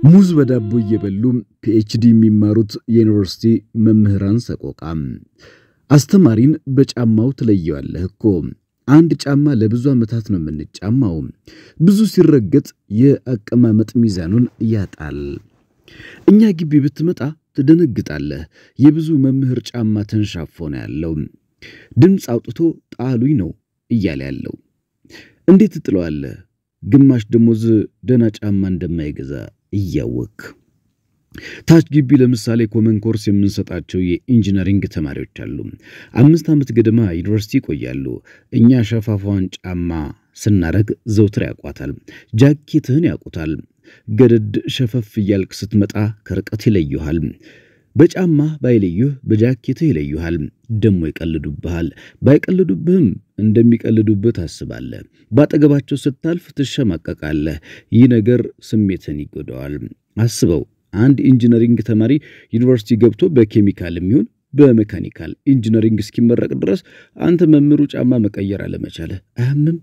ሙዝ በዳቦ እየበሉ ፒኤችዲ የሚማሩት የዩኒቨርሲቲ መምህራን ሰቆቃ። አስተማሪን በጫማው ትለየዋለህ እኮ። አንድ ጫማ ለብዙ ዓመታት ነው የምንጫማው። ብዙ ሲረገጥ የአቀማመጥ ሚዛኑን ያጣል። እኛ ግቢ ብትመጣ ትደነግጣለህ። የብዙ መምህር ጫማ ተንሻፎ ነው ያለው። ድምፅ አውጥቶ ጣሉኝ ነው እያለ ያለው። እንዴት ትጥለዋለህ? ግማሽ ደሞዝ ደህና ጫማ እንደማይገዛ እያወቅ ታች ግቢ ለምሳሌ ኮመን ኮርስ የምንሰጣቸው የኢንጂነሪንግ ተማሪዎች አሉ። አምስት ዓመት ገደማ ዩኒቨርሲቲ ይቆያሉ። እኛ ሸፋፋዋን ጫማ ስናረግ ዘውትር ያውቋታል። ጃኬትህን ያውቁታል። ገደድ ሸፈፍ እያልክ ስትመጣ ከርቀት ይለዩሃል። በጫማ ባይለዩህ በጃኬትህ ይለዩሃል። ደሞ ይቀልዱብሃል። ባይቀልዱብህም እንደሚቀልዱብህ ታስባለህ። ባጠገባቸው ስታልፍ ትሸማቀቃለህ። ይህ ነገር ስሜትን ይጎዳዋል። አስበው አንድ ኢንጂነሪንግ ተማሪ ዩኒቨርሲቲ ገብቶ በኬሚካል የሚሆን በሜካኒካል ኢንጂነሪንግ እስኪመረቅ ድረስ አንተ መምህሩ ጫማ መቀየር አለመቻልህ አያምም?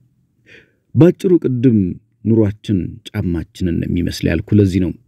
ባጭሩ ቅድም ኑሯችን ጫማችንን የሚመስል ያልኩ ለዚህ ነው።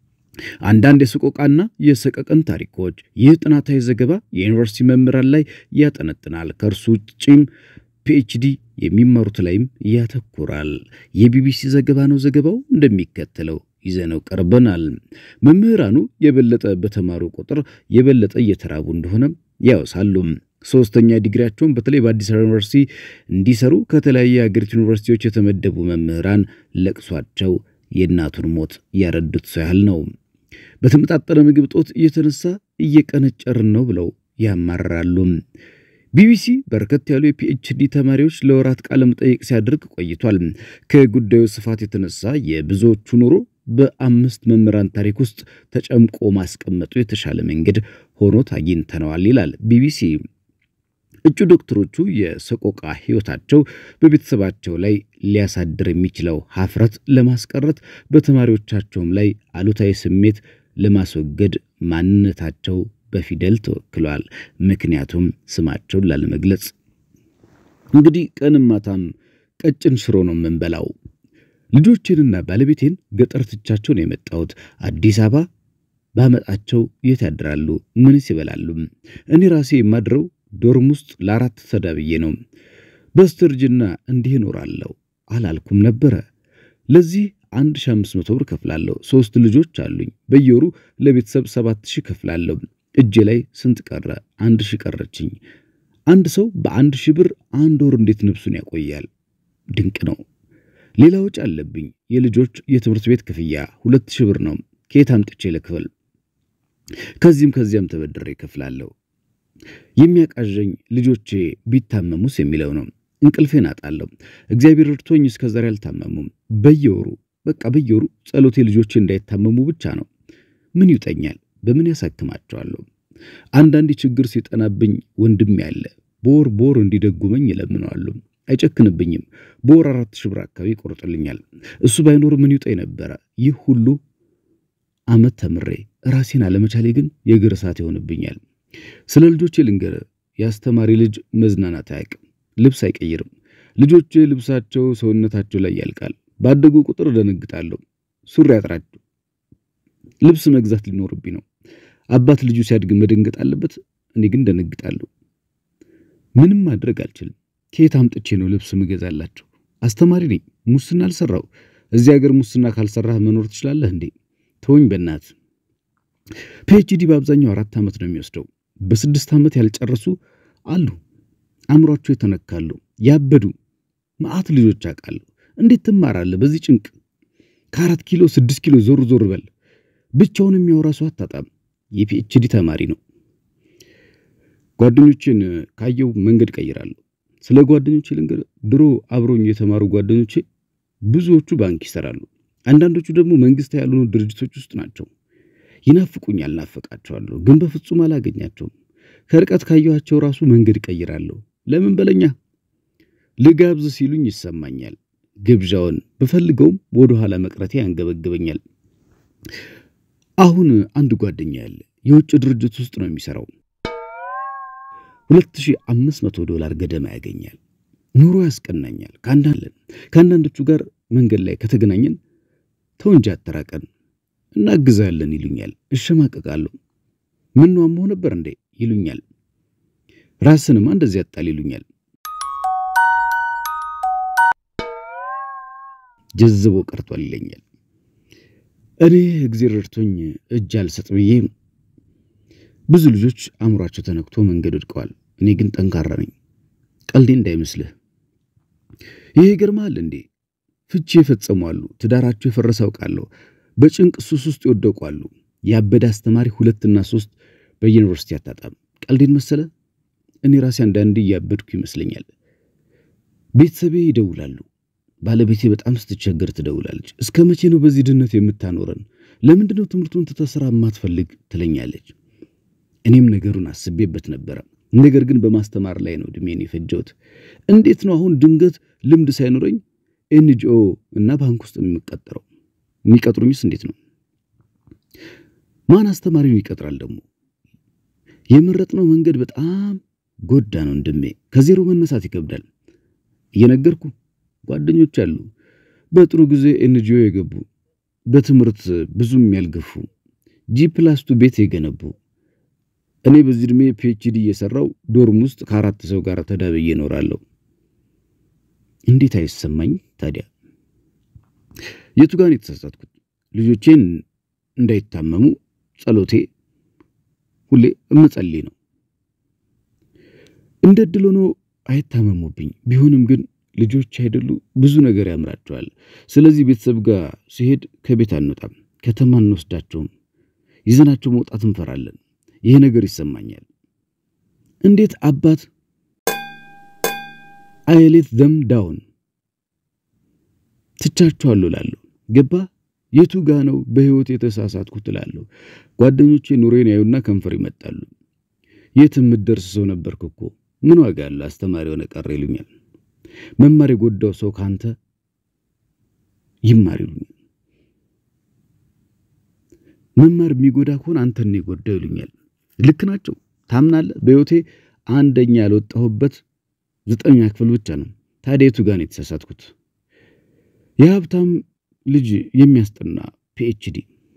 አንዳንድ የሰቆቃና የሰቀቀን ታሪኮች ይህ ጥናታዊ ዘገባ የዩኒቨርሲቲ መምህራን ላይ ያጠነጥናል። ከእርሱ ውጭም ፒኤችዲ የሚማሩት ላይም ያተኩራል። የቢቢሲ ዘገባ ነው። ዘገባው እንደሚከተለው ይዘነው ቀርበናል። መምህራኑ የበለጠ በተማሩ ቁጥር የበለጠ እየተራቡ እንደሆነ ያወሳሉ። ሶስተኛ ዲግሪያቸውን በተለይ በአዲስ አበባ ዩኒቨርሲቲ እንዲሰሩ ከተለያየ የሀገሪቱ ዩኒቨርሲቲዎች የተመደቡ መምህራን ለቅሷቸው የእናቱን ሞት ያረዱት ሰው ያህል ነው። በተመጣጠነ ምግብ ጦት እየተነሳ እየቀነጨርን ነው ብለው ያማርራሉ። ቢቢሲ በርከት ያሉ የፒኤችዲ ተማሪዎች ለወራት ቃለ መጠይቅ ሲያደርግ ቆይቷል። ከጉዳዩ ስፋት የተነሳ የብዙዎቹ ኑሮ በአምስት መምህራን ታሪክ ውስጥ ተጨምቆ ማስቀመጡ የተሻለ መንገድ ሆኖ አግኝተነዋል ይላል ቢቢሲ። እጩ ዶክተሮቹ የሰቆቃ ሕይወታቸው በቤተሰባቸው ላይ ሊያሳድር የሚችለው ሀፍረት ለማስቀረት በተማሪዎቻቸውም ላይ አሉታዊ ስሜት ለማስወገድ ማንነታቸው በፊደል ተወክሏል። ምክንያቱም ስማቸውን ላለመግለጽ። እንግዲህ ቀንም ማታም ቀጭን ሽሮ ነው የምንበላው። ልጆቼንና ባለቤቴን ገጠር ትቻቸው ነው የመጣሁት። አዲስ አበባ ባመጣቸው የት ያድራሉ? ምንስ ይበላሉ? እኔ ራሴ የማድረው ዶርም ውስጥ ለአራት ተዳብዬ ነው። በስተርጅና እንዲህ እኖራለሁ አላልኩም ነበረ። ለዚህ 1500 ብር ከፍላለሁ። ሶስት ልጆች አሉኝ። በየወሩ ለቤተሰብ 7000 ከፍላለሁ። እጄ ላይ ስንት ቀረ? አንድ ሺህ ቀረችኝ። አንድ ሰው በአንድ ሺህ ብር አንድ ወር እንዴት ነፍሱን ያቆያል? ድንቅ ነው። ሌላ ወጪ አለብኝ። የልጆች የትምህርት ቤት ክፍያ ሁለት ሺህ ብር ነው። ከየት አምጥቼ ልክፈል? ከዚህም ከዚያም ተበድሬ እከፍላለሁ። የሚያቃዠኝ ልጆቼ ቢታመሙስ የሚለው ነው። እንቅልፌን አጣለሁ። እግዚአብሔር እርቶኝ እስከ ዛሬ አልታመሙም። በየወሩ በቃ በየወሩ ጸሎቴ ልጆቼ እንዳይታመሙ ብቻ ነው። ምን ይውጠኛል? በምን ያሳክማቸዋለሁ? አንዳንዴ ችግር ሲጠናብኝ ወንድሜ ያለ በወር በወር እንዲደጉመኝ እለምነዋለሁ። አይጨክንብኝም። በወር አራት ሺህ ብር አካባቢ ይቆርጥልኛል። እሱ ባይኖር ምን ይውጠኝ ነበረ? ይህ ሁሉ ዓመት ተምሬ ራሴን አለመቻሌ ግን የእግር እሳት ይሆንብኛል። ስለ ልጆቼ ልንገር። የአስተማሪ ልጅ መዝናናት አያውቅም። ልብስ አይቀይርም። ልጆቼ ልብሳቸው ሰውነታቸው ላይ ያልቃል። ባደጉ ቁጥር እደነግጣለሁ። ሱሪ አጥራቸው ልብስ መግዛት ሊኖርብኝ ነው። አባት ልጁ ሲያድግ መደንገጥ አለበት። እኔ ግን ደነግጣለሁ። ምንም ማድረግ አልችልም። ከየት አምጥቼ ነው ልብስ ምገዛላቸው? አስተማሪ ነኝ። ሙስና አልሰራው። እዚህ ሀገር ሙስና ካልሰራህ መኖር ትችላለህ እንዴ? ተወኝ በእናት ፒኤችዲ በአብዛኛው አራት ዓመት ነው የሚወስደው። በስድስት ዓመት ያልጨረሱ አሉ። አእምሯቸው የተነካሉ፣ ያበዱ መዓት ልጆች አውቃለሁ። እንዴት ትማራለህ በዚህ ጭንቅ? ከአራት ኪሎ ስድስት ኪሎ ዞር ዞር በል። ብቻውን የሚያወራ ሰው አታጣም። የፒኤችዲ ተማሪ ነው። ጓደኞችን ካየው መንገድ ቀይራለሁ። ስለ ጓደኞቼ ልንገር። ድሮ አብሮኝ የተማሩ ጓደኞቼ ብዙዎቹ ባንክ ይሰራሉ። አንዳንዶቹ ደግሞ መንግስት ያልሆኑ ድርጅቶች ውስጥ ናቸው። ይናፍቁኛል፣ ናፈቃቸዋለሁ፣ ግን በፍጹም አላገኛቸውም። ከርቀት ካየኋቸው ራሱ መንገድ ቀይራለሁ። ለምን በለኛ ልጋብዝ ሲሉኝ ይሰማኛል። ግብዣውን ብፈልገውም ወደ ኋላ መቅረቴ ያንገበግበኛል። አሁን አንድ ጓደኛ ያለ የውጭ ድርጅት ውስጥ ነው የሚሰራው። 2500 ዶላር ገደማ ያገኛል። ኑሮ ያስቀናኛል። ከአንዳንዶቹ ጋር መንገድ ላይ ከተገናኘን ተው እንጂ አተራቀን እናግዛለን ይሉኛል። እሸማቀቃለሁ። ምን ነው አሞህ ነበር እንዴ ይሉኛል። ራስንማ እንደዚህ ያጣል ይሉኛል። ጀዝቦ ቀርቷል ይለኛል። እኔ እግዜር ረድቶኝ እጅ አልሰጥ ብዬ ብዙ ልጆች አእምሯቸው ተነክቶ መንገድ ወድቀዋል። እኔ ግን ጠንካራ ነኝ። ቀልዴ እንዳይመስልህ። ይሄ ይገርምሃል እንዴ ፍቺ የፈጸሙ አሉ። ትዳራቸው የፈረሰ አውቃለሁ። በጭንቅ ሱስ ውስጥ ይወደቁ አሉ። ያበደ አስተማሪ ሁለትና ሶስት በዩኒቨርሲቲ አታጣም። ቀልዴን መሰለ። እኔ ራሴ አንዳንዴ እያበድኩ ይመስለኛል። ቤተሰቤ ይደውላሉ። ባለቤቴ በጣም ስትቸገር ትደውላለች። እስከ መቼ ነው በዚህ ድህነት የምታኖረን? ለምንድን ነው ትምህርቱን ትተህ ስራ የማትፈልግ ትለኛለች። እኔም ነገሩን አስቤበት ነበረ። ነገር ግን በማስተማር ላይ ነው እድሜን የፈጀሁት። እንዴት ነው አሁን ድንገት ልምድ ሳይኖረኝ ኤንጂኦ እና ባንክ ውስጥ የምቀጠረው? የሚቀጥሩኝስ እንዴት ነው? ማን አስተማሪውን ይቀጥራል? ደግሞ የመረጥነው መንገድ በጣም ጎዳ ነው ወንድሜ። ከዜሮ መነሳት ይከብዳል። እየነገርኩ ጓደኞች አሉ፣ በጥሩ ጊዜ ኤንጂኦ የገቡ በትምህርት ብዙም ያልገፉ ጂ ፕላስቱ ቤት የገነቡ እኔ በዚህ ዕድሜ ፒኤችዲ እየሰራው ዶርም ውስጥ ከአራት ሰው ጋር ተዳብዬ እኖራለሁ። እንዴት አይሰማኝ ታዲያ? የቱ ጋር ነው የተሳሳትኩት? ልጆቼን እንዳይታመሙ ጸሎቴ ሁሌ እመጸልይ ነው። እንደ ዕድል ሆኖ አይታመሙብኝ። ቢሆንም ግን ልጆች አይደሉ ብዙ ነገር ያምራቸዋል። ስለዚህ ቤተሰብ ጋር ሲሄድ ከቤት አንወጣም፣ ከተማ እንወስዳቸውም፣ ይዘናቸው መውጣት እንፈራለን። ይሄ ነገር ይሰማኛል። እንዴት አባት አይሌት ደም ዳውን ትቻቸዋለሁ እላለሁ። ገባ የቱ ጋ ነው በህይወት የተሳሳትኩት እላለሁ። ጓደኞቼ ኑሬን ያዩና ከንፈር ይመጣሉ። የት የምትደርስ ሰው ነበርክ እኮ ምን ዋጋ አለው አስተማሪ ሆነ ቀረ ይሉኛል። መማር የጎዳው ሰው ካንተ ይማር ይሉኛል። መማር የሚጎዳ ከሆነ አንተን ነው የጎዳው ይሉኛል። ልክ ናቸው። ታምናለህ? በህይወቴ አንደኛ ያልወጣሁበት ዘጠነኛ ክፍል ብቻ ነው። ታዲያ የቱ ጋር ነው የተሳሳትኩት? የሀብታም ልጅ የሚያስጠና ፒኤችዲ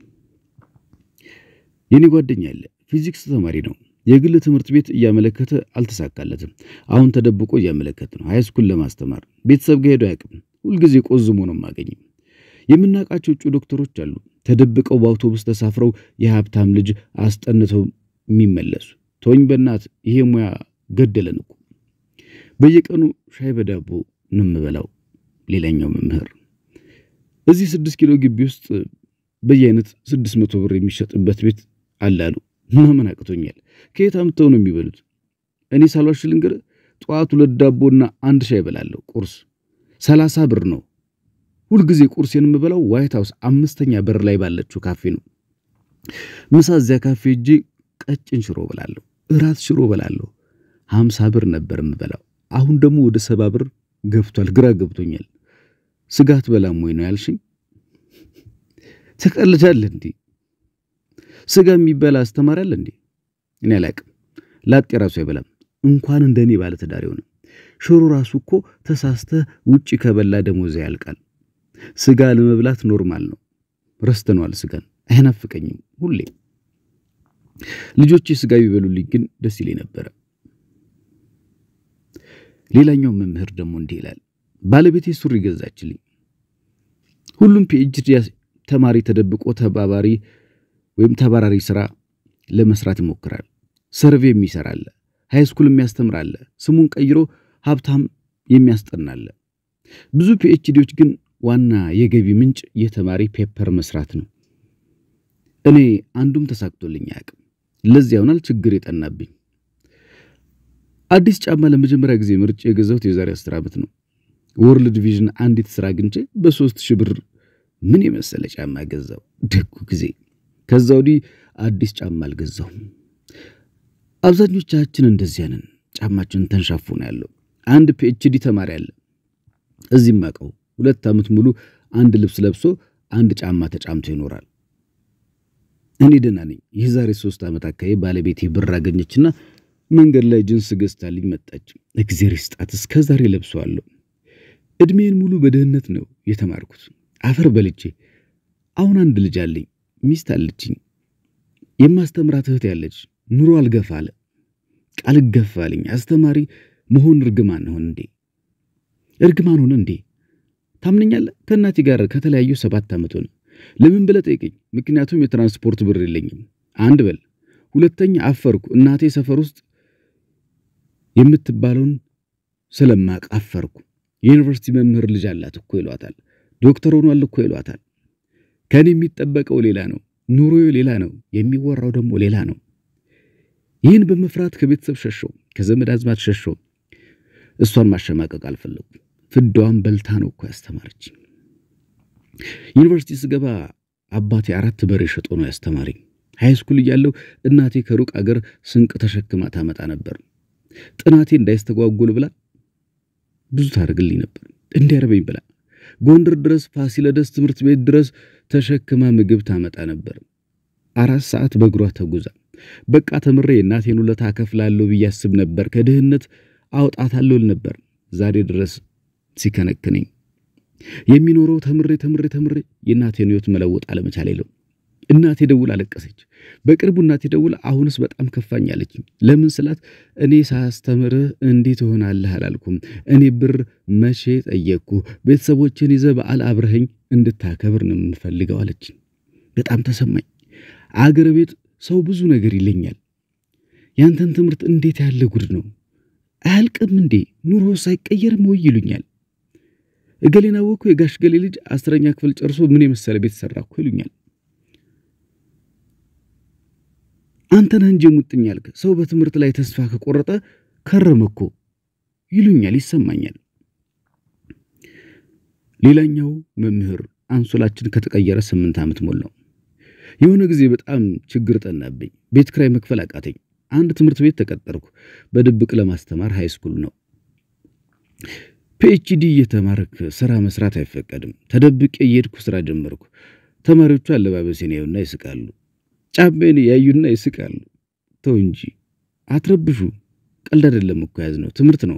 የኔ ጓደኛ ያለ ፊዚክስ ተማሪ ነው። የግል ትምህርት ቤት እያመለከተ አልተሳካለትም። አሁን ተደብቆ እያመለከተ ነው። ሃይስኩል ለማስተማር ቤተሰብ ጋር ሄዶ አያውቅም። ሁልጊዜ ቆዝሞ ነው የማገኘው። የምናውቃቸው እጩ ዶክተሮች አሉ። ተደብቀው በአውቶቡስ ተሳፍረው የሀብታም ልጅ አስጠንተው የሚመለሱ ተወኝ በእናት ይሄ ሙያ ገደለን እኮ። በየቀኑ ሻይ በዳቦ ነው የምበላው። ሌላኛው መምህር እዚህ ስድስት ኪሎ ግቢ ውስጥ በየአይነት ስድስት መቶ ብር የሚሸጥበት ቤት አላሉ። ማመን አቅቶኛል። ከየት አምጥተው ነው የሚበሉት? እኔ ሳልዋሽ ልንገርህ፣ ጠዋት ሁለት ዳቦና አንድ ሻይ እበላለሁ። ቁርስ ሰላሳ ብር ነው። ሁልጊዜ ቁርሴን የምበላው ዋይት ሃውስ አምስተኛ በር ላይ ባለችው ካፌ ነው። ምሳ እዚያ ካፌ እጄ ቀጭን ሽሮ በላለሁ። እራት ሽሮ በላለሁ። ሀምሳ ብር ነበር የምበላው። አሁን ደግሞ ወደ ሰባ ብር ገብቷል። ግራ ገብቶኛል። ስጋት በላም ወይ ነው ያልሽኝ? ትቀልዳለህ እንዴ? ስጋ የሚበላ አስተማሪ አለ እንዴ? እኔ አላቅም። ላጤ ራሱ አይበላም። እንኳን እንደኔ ባለ ትዳር ሆነ። ሽሮ ራሱ እኮ ተሳስተህ ውጪ ከበላ ደሞዝ ያልቃል። ስጋ ለመብላት ኖርማል ነው። ረስተነዋል። ስጋን አይናፍቀኝም ሁሌ ልጆቼ ስጋ ቢበሉልኝ ግን ደስ ይለኝ ነበረ። ሌላኛው መምህር ደግሞ እንዲህ ይላል። ባለቤቴ ሱሪ ገዛችልኝ። ሁሉም ፒኤችዲ ተማሪ ተደብቆ ተባባሪ ወይም ተባራሪ ስራ ለመስራት ይሞክራል። ሰርቬ የሚሰራለ፣ ሃይስኩል የሚያስተምራለ፣ ስሙን ቀይሮ ሀብታም የሚያስጠናለ። ብዙ ፒኤችዲዎች ግን ዋና የገቢ ምንጭ የተማሪ ፔፐር መስራት ነው። እኔ አንዱም ተሳክቶልኝ አያውቅም። ለዚያ ይሆናል ችግር የጠናብኝ። አዲስ ጫማ ለመጀመሪያ ጊዜ ምርጫ የገዛሁት የዛሬ አስር ዓመት ነው። ወርልድ ቪዥን አንዲት ስራ አግኝቼ በሶስት ሺህ ብር ምን የመሰለ ጫማ ገዛው። ደጉ ጊዜ። ከዛ ወዲህ አዲስ ጫማ አልገዛሁም። አብዛኞቻችን እንደዚያ ነን። ጫማችን ተንሻፎ ነው ያለው። አንድ ፒኤችዲ ተማሪ አለ እዚህም አውቀው ሁለት ዓመት ሙሉ አንድ ልብስ ለብሶ አንድ ጫማ ተጫምቶ ይኖራል። እኔ ደህና ነኝ። የዛሬ ሶስት ዓመት አካባቢ ባለቤቴ ብር አገኘችና መንገድ ላይ ጅንስ ገዝታልኝ መጣች። እግዜር ይስጣት፣ እስከ ዛሬ ለብሰዋለሁ። እድሜን ሙሉ በድህነት ነው የተማርኩት፣ አፈር በልቼ። አሁን አንድ ልጅ አለኝ። ሚስት አለችኝ። የማስተምራት እህት ያለች ኑሮ አልገፋ አለ ቃል ገፋልኝ። አስተማሪ መሆን እርግማን ሆን እንዴ? እርግማን ሆነ እንዴ? ታምነኛለህ? ከእናቴ ጋር ከተለያዩ ሰባት ዓመት ሆነ። ለምን ብለህ ጠይቀኝ። ምክንያቱም የትራንስፖርት ብር የለኝም። አንድ በል። ሁለተኛ አፈርኩ። እናቴ ሰፈር ውስጥ የምትባለውን ስለማቅ አፈርኩ። የዩኒቨርሲቲ መምህር ልጅ አላት እኮ ይሏታል። ዶክተር ሆኗል እኮ ይሏታል። ከኔ የሚጠበቀው ሌላ ነው። ኑሮዬ ሌላ ነው። የሚወራው ደግሞ ሌላ ነው። ይህን በመፍራት ከቤተሰብ ሸሸው፣ ከዘመድ አዝማት ሸሸው። እሷን ማሸማቀቅ አልፈለጉም። ፍዳዋን በልታ ነው እኮ ያስተማረች። ዩኒቨርሲቲ ስገባ አባቴ አራት በሬ ሸጦ ነው ያስተማረኝ። ሃይስኩል እያለሁ እናቴ ከሩቅ አገር ስንቅ ተሸክማ ታመጣ ነበር። ጥናቴ እንዳይስተጓጎል ብላ ብዙ ታደርግልኝ ነበር። እንዲያርበኝ ብላ ጎንደር ድረስ ፋሲለደስ ትምህርት ቤት ድረስ ተሸክማ ምግብ ታመጣ ነበር። አራት ሰዓት በእግሯ ተጉዛ በቃ ተምሬ የእናቴን ውለታ እከፍላለሁ ብዬ አስብ ነበር። ከድህነት አውጣታለሁ ል ነበር። ዛሬ ድረስ ሲከነክነኝ የሚኖረው ተምሬ ተምሬ ተምሬ የእናቴን ሕይወት መለወጥ አለመቻል የለው። እናቴ ደውላ አለቀሰች። በቅርቡ እናቴ ደውላ አሁንስ በጣም ከፋኝ አለችኝ። ለምን ስላት እኔ ሳስተምርህ እንዴት ትሆናለህ አላልኩም። እኔ ብር መቼ ጠየቅኩ? ቤተሰቦችን ይዘህ በዓል አብረኸኝ እንድታከብር ነው የምፈልገው አለችኝ። በጣም ተሰማኝ። አገር ቤት ሰው ብዙ ነገር ይለኛል። ያንተን ትምህርት እንዴት ያለ ጉድ ነው አያልቅም እንዴ? ኑሮ ሳይቀየርም ወይ ይሉኛል። እገሌን አወኩ የጋሽ ገሌ ልጅ አስረኛ ክፍል ጨርሶ ምን የመሰለ ቤት ሰራ እኮ ይሉኛል። አንተ ነህ እንጂ ሙጥኝ ያልክ ሰው በትምህርት ላይ ተስፋ ከቆረጠ ከረመ እኮ ይሉኛል፣ ይሰማኛል። ሌላኛው መምህር አንሶላችን ከተቀየረ ስምንት ዓመት ሞላው። የሆነ ጊዜ በጣም ችግር ጠናብኝ። ቤት ክራይ መክፈል አቃተኝ። አንድ ትምህርት ቤት ተቀጠርኩ። በድብቅ ለማስተማር ሃይስኩል ነው። ፒኤችዲ እየተማርክ ስራ መስራት አይፈቀድም። ተደብቄ እየሄድኩ ስራ ጀመርኩ። ተማሪዎቹ አለባበሴን ያዩና ይስቃሉ። ጫሜን ያዩና ይስቃሉ። ተው እንጂ አትረብሹ። ቀልድ አይደለም እኮ ያዝነው ትምህርት ነው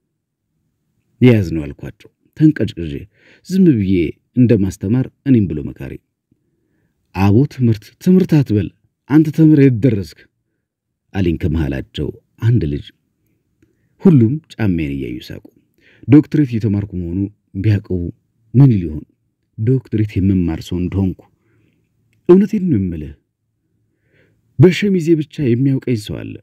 የያዝነው አልኳቸው። ተንቀጭቅዤ ዝም ብዬ እንደማስተማር እኔም ብሎ መካሪ አቦ ትምህርት ትምህርት አትበል አንተ ተምር የት ደረስክ አለኝ ከመሃላቸው አንድ ልጅ። ሁሉም ጫሜን እያዩ ሳቁ። ዶክትሬት እየተማርኩ መሆኑ ቢያውቀው ምን ሊሆን ዶክትሬት የመማር ሰው እንደሆንኩ እውነቴን ነው የምልህ። በሸሚዜ ብቻ የሚያውቀኝ ሰው አለ።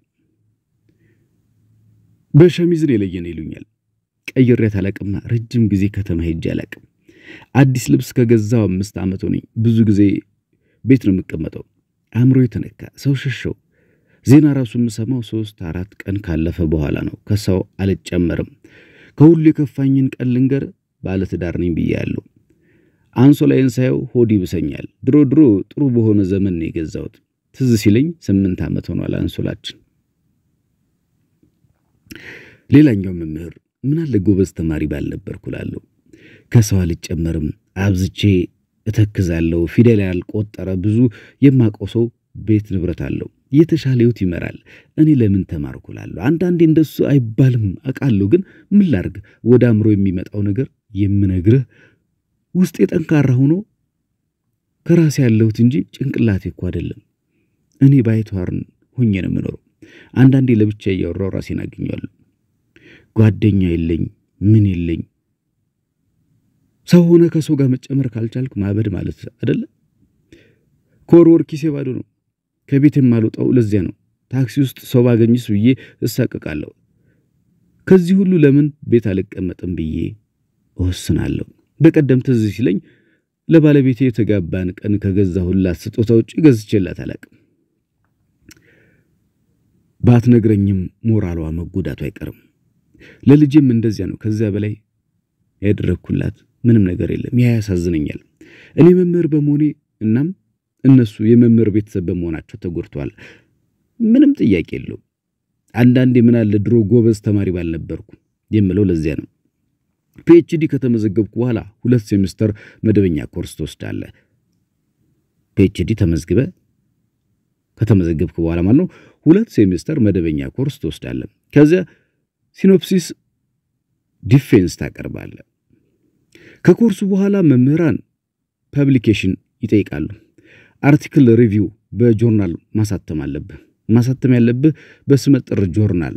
በሸሚዝን የለየን ይሉኛል። ቀይሬያት አላቅምና ረጅም ጊዜ ከተማ ሄጄ አላቅም። አዲስ ልብስ ከገዛው አምስት ዓመት ሆነኝ። ብዙ ጊዜ ቤት ነው የምቀመጠው። አእምሮ የተነካ ሰው ሸሸው። ዜና ራሱ የምሰማው ሶስት አራት ቀን ካለፈ በኋላ ነው። ከሰው አልጨመርም። ከሁሉ የከፋኝን ቀን ልንገር። ባለትዳር ነኝ ብያለሁ። አንሶላዬን ሳየው ሆድ ይብሰኛል። ድሮ ድሮ ጥሩ በሆነ ዘመን ነው የገዛሁት። ትዝ ሲለኝ ስምንት ዓመት ሆኗል አንሶላችን። ሌላኛው መምህር ምን አለ ጎበዝ ተማሪ ባልነበርኩ እላለሁ። ከሰው አልጨመርም፣ አብዝቼ እተክዛለሁ። ፊደል ያልቆጠረ ብዙ የማውቀው ሰው ቤት ንብረት አለው፣ የተሻለ ሕይወት ይመራል። እኔ ለምን ተማርኩ እላለሁ። አንዳንዴ እንደሱ አይባልም አውቃለሁ፣ ግን ምን ላርግ? ወደ አእምሮ የሚመጣው ነገር የምነግርህ ውስጤ ጠንካራ ሆኖ ከራሴ ያለሁት እንጂ ጭንቅላቴ እኮ አይደለም። እኔ ባይተዋርን ሆኜ ነው የምኖረው። አንዳንዴ ለብቻ እያወራው ራሴን አገኘዋለሁ። ጓደኛ የለኝ ምን የለኝ። ሰው ሆነ ከሰው ጋር መጨመር ካልቻልክ ማበድ ማለት አይደለ? ከወር ወር ኪሴ ባዶ ነው። ከቤት የማልወጣው ለዚያ ነው። ታክሲ ውስጥ ሰው ባገኝስ ብዬ እሳቀቃለሁ። ከዚህ ሁሉ ለምን ቤት አልቀመጥም ብዬ እወስናለሁ። በቀደም ትዝ ሲለኝ ለባለቤቴ የተጋባን ቀን ከገዛሁላት ስጦታ ውጭ ገዝቼላት አላቅም። ባትነግረኝም ሞራሏ መጎዳቱ አይቀርም። ለልጄም እንደዚያ ነው። ከዚያ በላይ ያደረግኩላት ምንም ነገር የለም። ያ ያሳዝነኛል። እኔ መምህር በመሆኔ እናም እነሱ የመምህር ቤተሰብ በመሆናቸው ተጎድተዋል። ምንም ጥያቄ የለውም። አንዳንዴ ምን አለ ድሮ ጎበዝ ተማሪ ባልነበርኩ የምለው ለዚያ ነው። ፒኤችዲ ከተመዘገብኩ በኋላ ሁለት ሴሚስተር መደበኛ ኮርስ ትወስዳለህ። ፒኤችዲ ተመዝግበ ከተመዘገብክ በኋላ ማለት ነው ሁለት ሴሚስተር መደበኛ ኮርስ ትወስዳለህ። ከዚያ ሲኖፕሲስ ዲፌንስ ታቀርባለህ። ከኮርሱ በኋላ መምህራን ፐብሊኬሽን ይጠይቃሉ። አርቲክል ሪቪው በጆርናል ማሳተም አለብህ። ማሳተም ያለብህ በስመጥር ጆርናል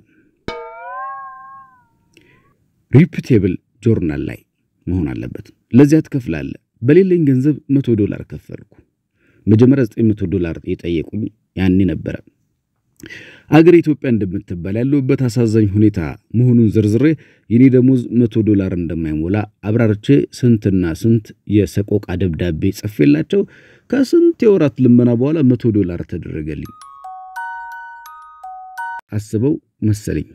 ሪፑቴብል ጆርናል ላይ መሆን አለበት። ለዚያ ትከፍላለህ። በሌለኝ ገንዘብ መቶ ዶላር ከፈልኩ። መጀመሪያ ዘጠኝ መቶ ዶላር የጠየቁኝ ያኔ ነበረ። አገር ኢትዮጵያ እንደምትባል ያለሁበት አሳዛኝ ሁኔታ መሆኑን ዝርዝሬ የኔ ደሞዝ መቶ ዶላር እንደማይሞላ አብራርቼ ስንትና ስንት የሰቆቃ ደብዳቤ ጽፌላቸው ከስንት የወራት ልመና በኋላ መቶ ዶላር ተደረገልኝ። አስበው መሰለኝ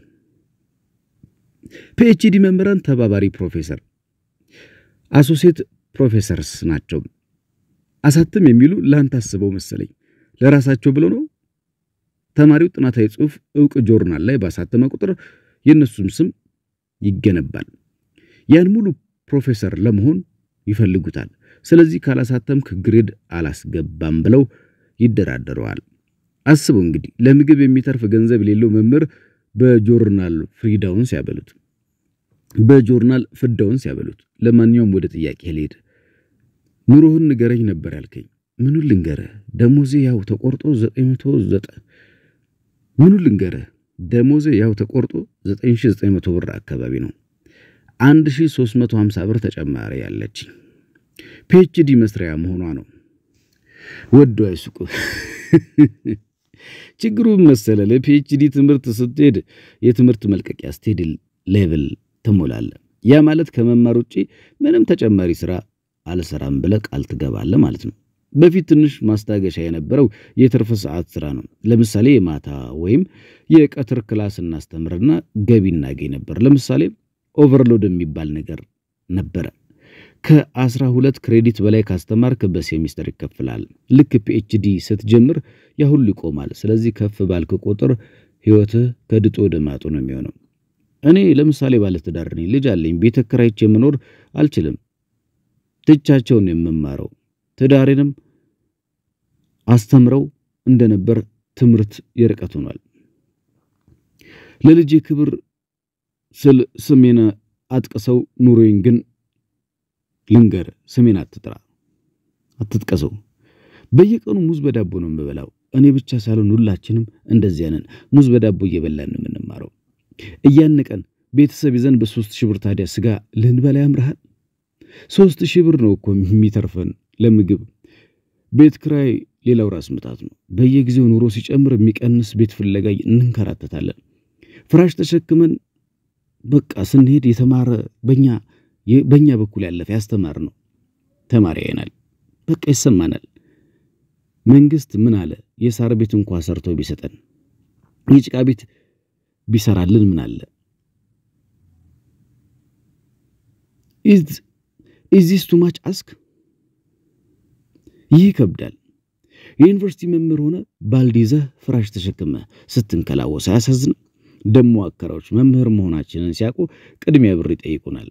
ፒኤችዲ መምህራን ተባባሪ ፕሮፌሰር አሶሴት ፕሮፌሰርስ ናቸው። አሳትም የሚሉ ለአንተ አስበው መሰለኝ ለራሳቸው ብለው ነው። ተማሪው ጥናታዊ ጽሑፍ ዕውቅ ጆርናል ላይ ባሳተመ ቁጥር የእነሱም ስም ይገነባል። ያን ሙሉ ፕሮፌሰር ለመሆን ይፈልጉታል። ስለዚህ ካላሳተምክ ግሬድ አላስገባም ብለው ይደራደረዋል። አስበው እንግዲህ ለምግብ የሚተርፍ ገንዘብ የሌለው መምህር በጆርናል ፍሪዳውን ሲያበሉት በጆርናል ፍዳውን ሲያበሉት። ለማንኛውም ወደ ጥያቄ ልሄድ። ኑሮህን ንገረኝ ነበር ያልከኝ። ምኑን ልንገርህ? ደሞዜ ያው ተቆርጦ ዘጠኝ መቶ ዘጠኝ ምኑን ልንገርህ? ደሞዜ ያው ተቆርጦ 9900 ብር አካባቢ ነው። 1350 ብር ተጨማሪ ያለችኝ ፒኤችዲ መስሪያ መሆኗ ነው። ወዶ አይሱቁ። ችግሩ መሰለ ለፒኤችዲ ትምህርት ስትሄድ የትምህርት መልቀቂያ ስትሄድ ሌቭል ትሞላለህ። ያ ማለት ከመማር ውጪ ምንም ተጨማሪ ስራ አልሰራም ብለህ ቃል ትገባለህ ማለት ነው። በፊት ትንሽ ማስታገሻ የነበረው የትርፍ ሰዓት ስራ ነው። ለምሳሌ የማታ ወይም የቀትር ክላስ እናስተምርና ገቢ እናገኝ ነበር። ለምሳሌ ኦቨርሎድ የሚባል ነገር ነበረ። ከአስራ ሁለት ክሬዲት በላይ ካስተማርክ በሴሚስተር ይከፍላል። ልክ ፒኤችዲ ስትጀምር ያ ሁሉ ይቆማል። ስለዚህ ከፍ ባልክ ቁጥር ህይወትህ ከድጦ ወደ ማጡ ነው የሚሆነው። እኔ ለምሳሌ ባለትዳር ነኝ፣ ልጅ አለኝ። ቤት ተከራይቼ መኖር አልችልም። ትቻቸውን የምማረው ትዳሬንም አስተምረው እንደነበር ትምህርት የርቀት ሆኗል። ለልጄ ክብር ስል ስሜን አጥቀሰው ኑሮዬን ግን ልንገር፣ ስሜን አትጥራ፣ አትጥቀሰው። በየቀኑ ሙዝ በዳቦ ነው የምበላው። እኔ ብቻ ሳልሆን ሁላችንም እንደዚያ ነን። ሙዝ በዳቦ እየበላን ነው የምንማረው። እያነቀን ቤተሰብ ይዘን በሶስት ሺህ ብር ታዲያ ስጋ ልንበላ ያምርሃል? ሶስት ሺህ ብር ነው እኮ የሚተርፈን ለምግብ። ቤት ክራይ ሌላው ራስ ምታት ነው። በየጊዜው ኑሮ ሲጨምር የሚቀንስ ቤት ፍለጋ እንንከራተታለን። ፍራሽ ተሸክመን በቃ ስንሄድ የተማረ በኛ በእኛ በኩል ያለፈ ያስተማር ነው ተማሪ አይናል። በቃ ይሰማናል። መንግስት ምን አለ? የሳር ቤት እንኳ ሰርቶ ቢሰጠን የጭቃ ቤት ቢሰራልን ምን አለ? ኢዝ ዚስ ቱ ማች አስክ? ይህ ይከብዳል። የዩኒቨርሲቲ መምህር ሆነ ባልዲ ይዘህ ፍራሽ ተሸክመ ስትንከላወስ አያሳዝንም? ደሞ አከራዎች መምህር መሆናችንን ሲያውቁ ቅድሚያ ብር ይጠይቁናል።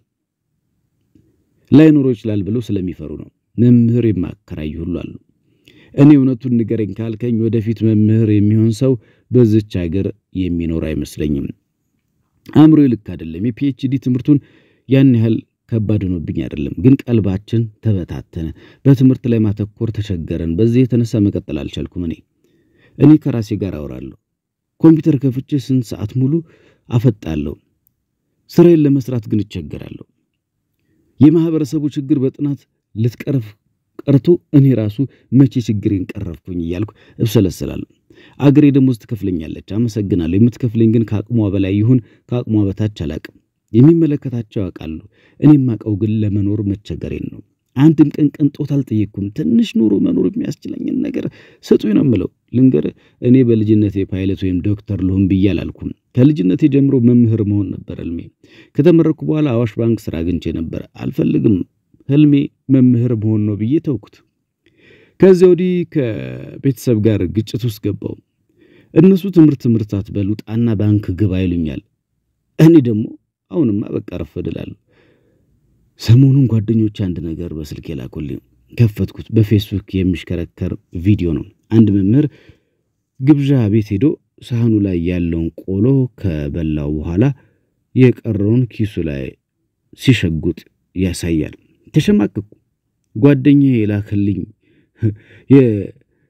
ላይኖሮ ይችላል ብለው ስለሚፈሩ ነው። መምህር የማከራዩ ሁሉ አሉ። እኔ እውነቱን ንገረኝ ካልከኝ ወደፊት መምህር የሚሆን ሰው በዚች ሀገር የሚኖር አይመስለኝም። አእምሮ ልክ አይደለም። የፒኤችዲ ትምህርቱን ያን ያህል ከባድ ሆኖብኝ አይደለም፣ ግን ቀልባችን ተበታተነ። በትምህርት ላይ ማተኮር ተቸገረን። በዚህ የተነሳ መቀጠል አልቻልኩም። እኔ እኔ ከራሴ ጋር አወራለሁ። ኮምፒውተር ከፍቼ ስንት ሰዓት ሙሉ አፈጣለሁ። ስራዬን ለመስራት ግን እቸገራለሁ። የማህበረሰቡ ችግር በጥናት ልትቀርፍ ቀርቶ እኔ ራሱ መቼ ችግሬን ቀረፍኩኝ እያልኩ እብሰለሰላለሁ። አገሬ ደሞዝ ትከፍለኛለች፣ አመሰግናለሁ። የምትከፍለኝ ግን ከአቅሟ በላይ ይሁን ከአቅሟ በታች አላቅም። የሚመለከታቸው ያውቃሉ። እኔ የማውቀው ግን ለመኖር መቸገሬን ነው። አንድም ቀን ቅንጦት አልጠየቅኩም። ትንሽ ኑሮ መኖር የሚያስችለኝን ነገር ስጡኝ ነው የምለው። ልንገር፣ እኔ በልጅነቴ ፓይለት ወይም ዶክተር ልሁን ብዬ አላልኩም። ከልጅነቴ ጀምሮ መምህር መሆን ነበር ህልሜ። ከተመረኩ በኋላ አዋሽ ባንክ ስራ አግኝቼ ነበር። አልፈልግም፣ ህልሜ መምህር መሆን ነው ብዬ ተውኩት። ከዚያ ወዲህ ከቤተሰብ ጋር ግጭት ውስጥ ገባው። እነሱ ትምህርት ትምህርት አትበል ውጣና ባንክ ግባ ይሉኛል። እኔ ደግሞ አሁንማ በቃ ረፈድላለሁ። ሰሞኑን ጓደኞች አንድ ነገር በስልክ የላኩልኝ ከፈትኩት። በፌስቡክ የሚሽከረከር ቪዲዮ ነው። አንድ መምህር ግብዣ ቤት ሄዶ ሳህኑ ላይ ያለውን ቆሎ ከበላው በኋላ የቀረውን ኪሱ ላይ ሲሸጉጥ ያሳያል። ተሸማቀቁ። ጓደኛዬ የላክልኝ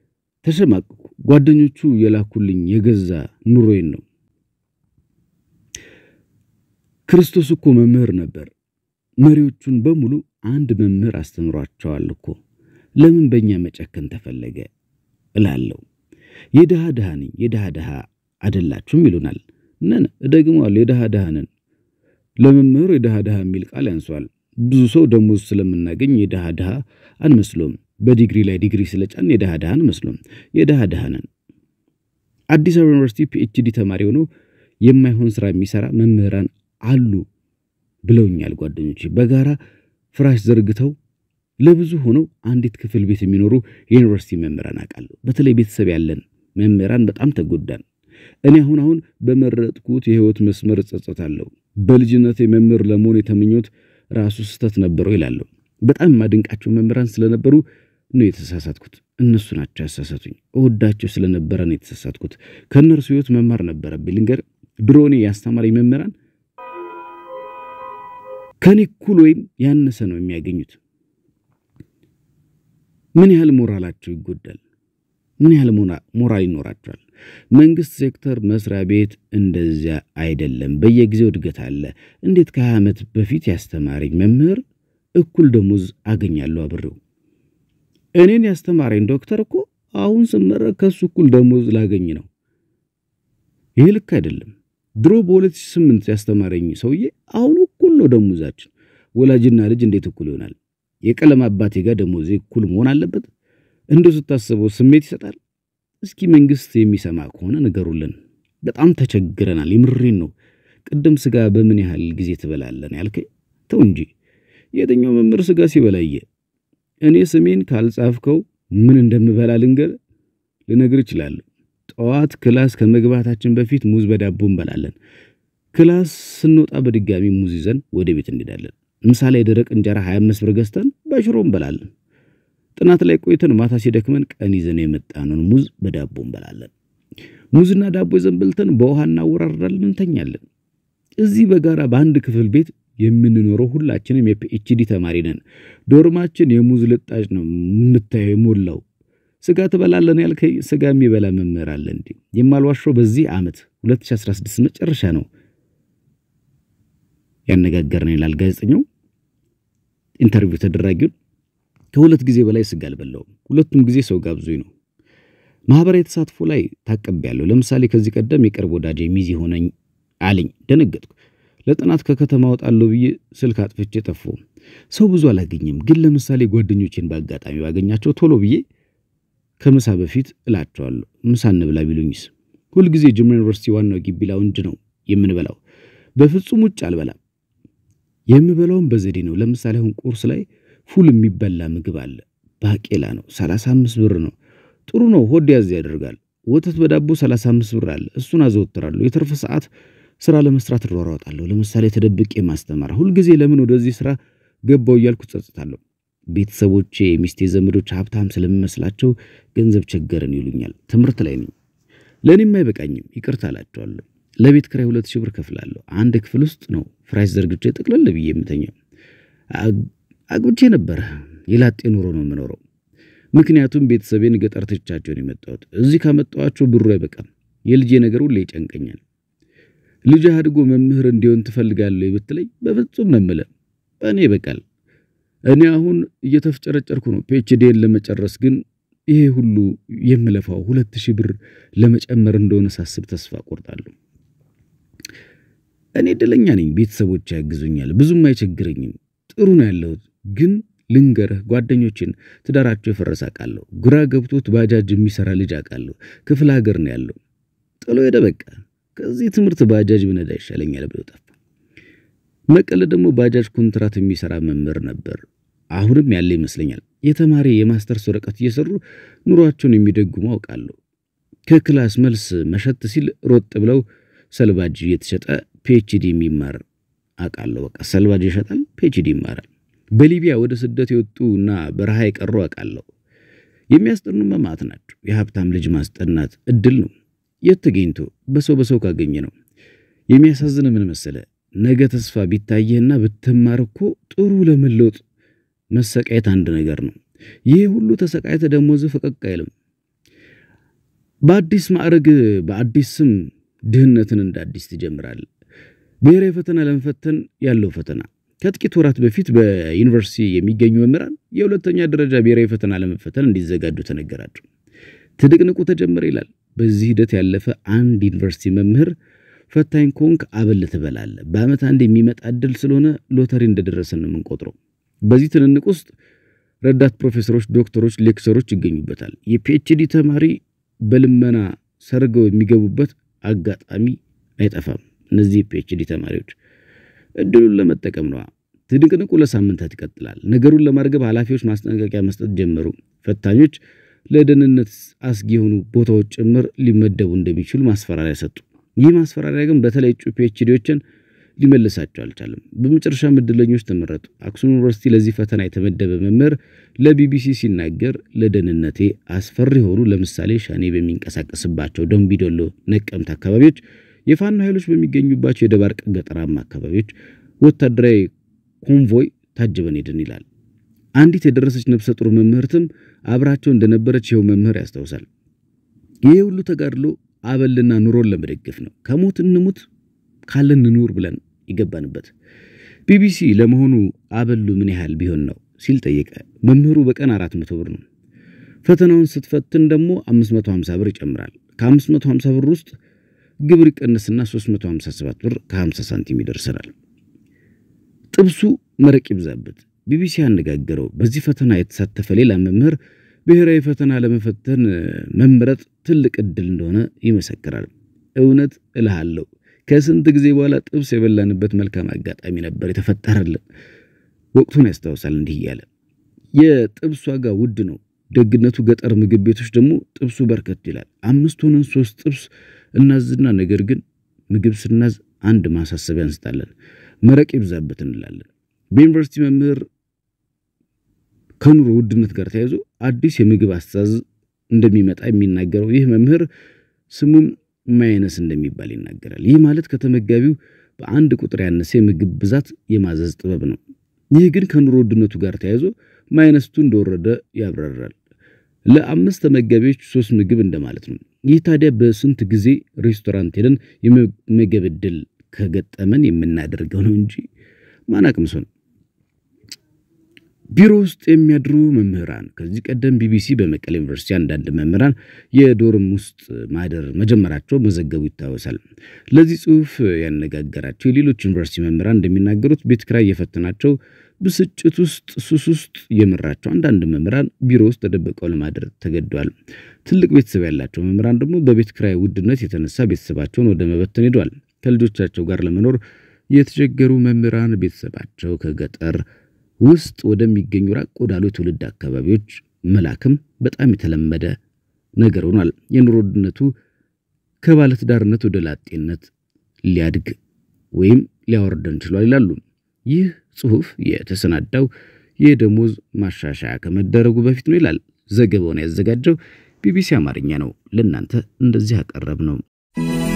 ተሸማቅኩ። ጓደኞቹ የላኩልኝ የገዛ ኑሮዬን ነው። ክርስቶስ እኮ መምህር ነበር። መሪዎቹን በሙሉ አንድ መምህር አስተምሯቸዋል እኮ። ለምን በእኛ መጨከን ተፈለገ እላለሁ። የድሃ ድሃ ነኝ፣ የድሃ ድሃ አይደላችሁም ይሉናል። ነን፣ እደግመዋለሁ፣ የድሃ ድሃ ነን። ለመምህሩ የድሃ ድሃ የሚል ቃል ያንሷል። ብዙ ሰው ደሞዝ ስለምናገኝ የድሃ ድሃ አንመስሎም። በዲግሪ ላይ ዲግሪ ስለጫን የድሃ ድሃ አንመስሎም። የድሃ ድሃ ነን። አዲስ አበባ ዩኒቨርሲቲ ፒኤችዲ ተማሪ ሆኖ የማይሆን ስራ የሚሰራ መምህራን አሉ ብለውኛል ጓደኞቼ። በጋራ ፍራሽ ዘርግተው ለብዙ ሆነው አንዲት ክፍል ቤት የሚኖሩ የዩኒቨርሲቲ መምህራን አውቃለሁ። በተለይ ቤተሰብ ያለን መምህራን በጣም ተጎዳን። እኔ አሁን አሁን በመረጥኩት የህይወት መስመር እጸጸታለሁ። በልጅነቴ መምህር ለመሆን የተመኘሁት ራሱ ስህተት ነበረው ይላለሁ። በጣም የማደንቃቸው መምህራን ስለነበሩ ነው የተሳሳትኩት። እነሱ ናቸው ያሳሳቱኝ። እወዳቸው ስለነበረ ነው የተሳሳትኩት። ከእነርሱ ህይወት መማር ነበረብኝ። ልንገር፣ ድሮ እኔ ያስተማረኝ መምህራን ከኔ እኩል ወይም ያነሰ ነው የሚያገኙት። ምን ያህል ሞራላቸው ይጎዳል? ምን ያህል ሞራል ይኖራቸዋል? መንግስት ሴክተር መስሪያ ቤት እንደዚያ አይደለም። በየጊዜው እድገት አለ። እንዴት ከሀያ ዓመት በፊት ያስተማረኝ መምህር እኩል ደሞዝ አገኛለሁ አብሬው? እኔን ያስተማረኝ ዶክተር እኮ አሁን ስመረቅ ከሱ እኩል ደሞዝ ላገኝ ነው። ይህ ልክ አይደለም። ድሮ በ2008 ያስተማረኝ ሰውዬ አሁን እኩል ነው ደሞዛችን። ወላጅና ልጅ እንዴት እኩል ይሆናል? የቀለም አባቴ ጋር ደሞዜ እኩል መሆን አለበት? እንደ ስታስበው ስሜት ይሰጣል። እስኪ መንግስት የሚሰማ ከሆነ ንገሩልን። በጣም ተቸግረናል። የምሬን ነው። ቅድም ስጋ በምን ያህል ጊዜ ትበላለን ያልከኝ? ተው እንጂ የትኛው መምህር ስጋ ሲበላየ? እኔ ስሜን ካልጻፍከው ምን እንደምበላ ልንገር ልነግር እችላለሁ። ጠዋት ክላስ ከመግባታችን በፊት ሙዝ በዳቦ እንበላለን። ክላስ ስንወጣ በድጋሚ ሙዝ ይዘን ወደ ቤት እንሄዳለን። ምሳሌ የደረቅ እንጀራ 25 ብር ገዝተን በሽሮ እንበላለን። ጥናት ላይ ቆይተን ማታ ሲደክመን ቀን ይዘን የመጣነውን ሙዝ በዳቦ እንበላለን። ሙዝና ዳቦ ይዘን በልተን በውሃ እናወራርዳለን፣ እንተኛለን። እዚህ በጋራ በአንድ ክፍል ቤት የምንኖረው ሁላችንም የፒኤችዲ ተማሪ ነን። ዶርማችን የሙዝ ልጣጭ ነው የምታየው የሞላው። ስጋ ትበላለን ያልከኝ ስጋ የሚበላ መምህር አለ እንዴ? የማልዋሸው በዚህ ዓመት 2016 መጨረሻ ነው ያነጋገርን ይላል ጋዜጠኛው ኢንተርቪው ተደራጊውን። ከሁለት ጊዜ በላይ ስጋ አልበላውም። ሁለቱም ጊዜ ሰው ጋብዞኝ ነው። ማህበራዊ ተሳትፎ ላይ ታቀቤያለሁ። ለምሳሌ ከዚህ ቀደም የቅርብ ወዳጄ ሚዜ ሆነኝ አለኝ። ደነገጥኩ። ለጥናት ከከተማ ወጣለሁ ብዬ ስልክ አጥፍቼ ጠፋሁ። ሰው ብዙ አላገኝም፣ ግን ለምሳሌ ጓደኞቼን በአጋጣሚ ባገኛቸው ቶሎ ብዬ ከምሳ በፊት እላቸዋለሁ። ምሳ እንብላ ቢሉኝስ? ሁልጊዜ ጅማ ዩኒቨርሲቲ ዋናው ግቢ ላውንጅ ነው የምንበላው። በፍጹም ውጭ አልበላም። የምበላውም በዘዴ ነው። ለምሳሌ አሁን ቁርስ ላይ ፉል የሚበላ ምግብ አለ። ባቄላ ነው፣ 35 ብር ነው። ጥሩ ነው፣ ሆድ ያዝ ያደርጋል። ወተት በዳቦ 35 ብር አለ። እሱን አዘወትራለሁ። የትርፍ ሰዓት ስራ ለመስራት እሯሯጣለሁ። ለምሳሌ ተደብቄ ማስተማር። ሁልጊዜ ለምን ወደዚህ ስራ ገባው እያልኩ ጸጽታለሁ። ቤተሰቦቼ፣ የሚስቴ ዘመዶች ሀብታም ስለሚመስላቸው ገንዘብ ቸገረን ይሉኛል። ትምህርት ላይ ነኝ። ለእኔም አይበቃኝም፣ ይቅርታ አላቸዋለሁ። ለቤት ክራይ ሁለት ሺህ ብር ከፍላለሁ። አንድ ክፍል ውስጥ ነው ፍራሽ ዘርግቼ ጥቅልል ብዬ የምተኛው። አግብቼ ነበረ። የላጤ ኑሮ ነው የምኖረው። ምክንያቱም ቤተሰቤን ገጠር ትቻቸውን የመጣሁት እዚህ ካመጣኋቸው ብሩ አይበቃም። የልጄ ነገር ሁሌ ይጨንቀኛል። ልጅ አድጎ መምህር እንዲሆን ትፈልጋለህ ብትለኝ በፍጹም ነው የምልህ። በእኔ ይበቃል። እኔ አሁን እየተፍጨረጨርኩ ነው ፒኤችዲን ለመጨረስ። ግን ይሄ ሁሉ የምለፋው ሁለት ሺህ ብር ለመጨመር እንደሆነ ሳስብ ተስፋ ቆርጣለሁ። እኔ እድለኛ ነኝ። ቤተሰቦች ያግዙኛል፣ ብዙም አይቸግረኝም። ጥሩ ነው ያለሁት። ግን ልንገርህ፣ ጓደኞችን ትዳራቸው የፈረሰ አውቃለሁ። ግራ ገብቶት ባጃጅ የሚሰራ ልጅ አውቃለሁ። ክፍለ ሀገር ነው ያለው። ጥሎ ሄደ። በቃ ከዚህ ትምህርት ባጃጅ ብነዳ ይሻለኛል ብሎ ጠፋ። መቀለ ደግሞ ባጃጅ ኮንትራት የሚሰራ መምህር ነበር። አሁንም ያለ ይመስለኛል። የተማሪ የማስተርስ ወረቀት እየሰሩ ኑሯቸውን የሚደጉሙ አውቃለሁ። ከክላስ መልስ መሸት ሲል ሮጥ ብለው ሰልባጅ እየተሸጠ ፒኤችዲ የሚማር አውቃለሁ። በቃ ሰልባጅ ይሸጣል፣ ፒኤችዲ ይማራል። በሊቢያ ወደ ስደት የወጡ እና በረሃ የቀሩ አውቃለሁ። የሚያስጠኑ መማት ናቸው። የሀብታም ልጅ ማስጠናት እድል ነው። የት ተገኝቶ በሰው በሰው ካገኘ ነው። የሚያሳዝን ምን መሰለ፣ ነገ ተስፋ ቢታየህና ብትማር እኮ ጥሩ ለመለወጥ መሰቃየት አንድ ነገር ነው። ይህ ሁሉ ተሰቃየተ ደሞዝ ፈቀቅ አይልም። በአዲስ ማዕረግ በአዲስ ስም ድህነትን እንደ አዲስ ትጀምራል። ብሔራዊ ፈተና ለመፈተን ያለው ፈተና ከጥቂት ወራት በፊት በዩኒቨርሲቲ የሚገኙ መምህራን የሁለተኛ ደረጃ ብሔራዊ ፈተና ለመፈተን እንዲዘጋጁ ተነገራቸው። ትንቅንቁ ተጀመረ ይላል። በዚህ ሂደት ያለፈ አንድ ዩኒቨርሲቲ መምህር ፈታኝ ኮንክ አበል ትበላለህ፣ በዓመት አንድ የሚመጣ እድል ስለሆነ ሎተሪ እንደደረሰን ነው የምንቆጥረው። በዚህ ትንንቅ ውስጥ ረዳት ፕሮፌሰሮች፣ ዶክተሮች፣ ሌክቸሮች ይገኙበታል። የፒኤችዲ ተማሪ በልመና ሰርገው የሚገቡበት አጋጣሚ አይጠፋም። እነዚህ የፒኤችዲ ተማሪዎች እድሉን ለመጠቀም ነዋ። ትንቅንቁ ለሳምንታት ይቀጥላል። ነገሩን ለማርገብ ኃላፊዎች ማስጠንቀቂያ መስጠት ጀመሩ። ፈታኞች ለደህንነት አስጊ የሆኑ ቦታዎች ጭምር ሊመደቡ እንደሚችሉ ማስፈራሪያ ሰጡ። ይህ ማስፈራሪያ ግን በተለይ እጩ ፒኤችዲዎችን ሊመልሳቸው አልቻለም። በመጨረሻም እድለኞች ተመረጡ። አክሱም ዩኒቨርሲቲ ለዚህ ፈተና የተመደበ መምህር ለቢቢሲ ሲናገር ለደህንነቴ አስፈሪ የሆኑ ለምሳሌ ሸኔ በሚንቀሳቀስባቸው ደምቢዶሎ፣ ነቀምት አካባቢዎች የፋኖ ኃይሎች በሚገኙባቸው የደባርቅ ገጠራማ አካባቢዎች ወታደራዊ ኮንቮይ ታጅበን ሄድን ይላል። አንዲት የደረሰች ነፍሰ ጡር መምህርትም አብራቸው እንደነበረች ይኸው መምህር ያስታውሳል። ይህ ሁሉ ተጋድሎ አበልና ኑሮን ለመደገፍ ነው። ከሞት እንሙት ካለን እንኑር ብለን ይገባንበት። ቢቢሲ ለመሆኑ አበሉ ምን ያህል ቢሆን ነው ሲል ጠየቀ። መምህሩ በቀን አራት መቶ ብር ነው። ፈተናውን ስትፈትን ደግሞ 550 ብር ይጨምራል። ከ550 ብር ውስጥ ግብር ይቀንስና 357 ብር ከ50 ሳንቲም ይደርሰናል። ጥብሱ መረቅ ይብዛበት። ቢቢሲ ያነጋገረው በዚህ ፈተና የተሳተፈ ሌላ መምህር ብሔራዊ ፈተና ለመፈተን መምረጥ ትልቅ ዕድል እንደሆነ ይመሰክራል። እውነት እልሃለሁ ከስንት ጊዜ በኋላ ጥብስ የበላንበት መልካም አጋጣሚ ነበር የተፈጠረልን። ወቅቱን ያስታውሳል እንዲህ እያለ የጥብስ ዋጋ ውድ ነው። ደግነቱ ገጠር ምግብ ቤቶች ደግሞ ጥብሱ በርከት ይላል። አምስት ሆነን ሶስት ጥብስ እናዝና ነገር ግን ምግብ ስናዝ አንድ ማሳሰቢያ እንስጣለን፣ መረቅ ይብዛበት እንላለን። በዩኒቨርሲቲ መምህር ከኑሮ ውድነት ጋር ተያይዞ አዲስ የምግብ አስተዛዝ እንደሚመጣ የሚናገረው ይህ መምህር ስሙም ማይነስ እንደሚባል ይናገራል። ይህ ማለት ከተመጋቢው በአንድ ቁጥር ያነሰ የምግብ ብዛት የማዘዝ ጥበብ ነው። ይህ ግን ከኑሮ ውድነቱ ጋር ተያይዞ ማይነስቱ እንደወረደ ያብራራል። ለአምስት ተመጋቢዎች ሶስት ምግብ እንደማለት ነው። ይህ ታዲያ በስንት ጊዜ ሬስቶራንት ሄደን የመመገብ ዕድል ከገጠመን የምናደርገው ነው እንጂ ማን አቅምሶ ነው። ቢሮ ውስጥ የሚያድሩ መምህራን ከዚህ ቀደም ቢቢሲ በመቀሌ ዩኒቨርሲቲ አንዳንድ መምህራን የዶርም ውስጥ ማደር መጀመራቸው መዘገቡ ይታወሳል። ለዚህ ጽሑፍ ያነጋገራቸው የሌሎች ዩኒቨርሲቲ መምህራን እንደሚናገሩት ቤት ኪራይ የፈተናቸው ብስጭት ውስጥ ሱስ ውስጥ የመራቸው አንዳንድ መምህራን ቢሮ ውስጥ ተደብቀው ለማደር ተገደዋል። ትልቅ ቤተሰብ ያላቸው መምህራን ደግሞ በቤት ኪራይ ውድነት የተነሳ ቤተሰባቸውን ወደ መበተን ሄደዋል። ከልጆቻቸው ጋር ለመኖር የተቸገሩ መምህራን ቤተሰባቸው ከገጠር ውስጥ ወደሚገኙ ራቅ ወዳሉ የትውልድ አካባቢዎች መላክም በጣም የተለመደ ነገር ሆኗል። የኑሮ ውድነቱ ከባለትዳርነት ወደ ላጤነት ሊያድግ ወይም ሊያወርደን ችሏል ይላሉ። ይህ ጽሑፍ የተሰናዳው የደሞዝ ማሻሻያ ከመደረጉ በፊት ነው ይላል። ዘገባውን ያዘጋጀው ቢቢሲ አማርኛ ነው። ለእናንተ እንደዚህ ያቀረብ ነው።